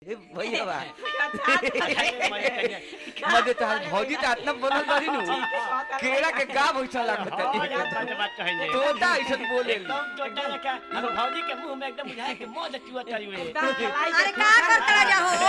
ए भैया बा मजे तो भौजी तो इतना बनल बारी नु केरा के का भैसा लागत है तोता ऐसा बोले भौजी के मुंह में एकदम बुझाए के मौज चुआ चली हुई अरे का करता जा हो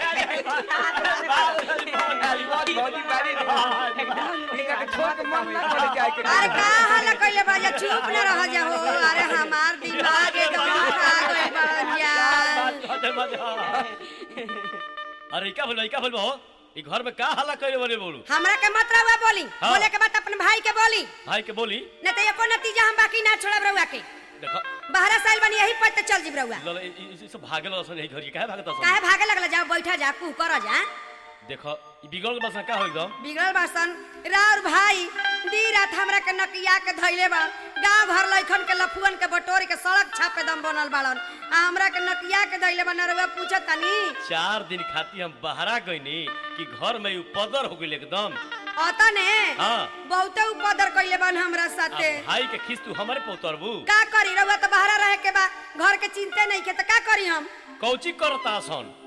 भौजी बारी इनका के छोड़ के मन ना करे जाए के अरे का हाल कइले बा जा चुप न रह जा हो अरे हमार दिमाग एकदम खा गइल बा जा अरे क्या बोलो क्या बोलो ई घर में का हल्ला करे बोले बोलू हमरा के मत रहुआ बोली हाँ। बोले के बात अपन भाई के बोली भाई के बोली न तो एको नतीजा हम बाकी ना छोड़ब रहुआ के देखो बाहर साल बनी यही पर चल जीब रहुआ लल ई- ई- ई सब भागल असन यही घर के काहे भागत असन काहे भागे लगला जाओ बैठा जा कू कर जा देखो ई बिगड़ के बस का हो एकदम बिगड़ल बासन राउर भाई दी रात हमरा के नकिया के धइले बा गांव भर लइखन के लफुअन के बटोरी के सड़क छापे दम बनल बाड़न आ हमरा के नकिया के धइले बा नरवा पूछत तनी चार दिन खाती हम बहरा गईनी कि घर में उपदर हो गइल एकदम अता ने हाँ। बहुते उपदर कइले बन हमरा आ साथे भाई के खिस तू हमारे पोतरबू का करी रहुआ तो बाहर रहे के बा घर के चिंते नहीं के तो का करी हम कौची करता सन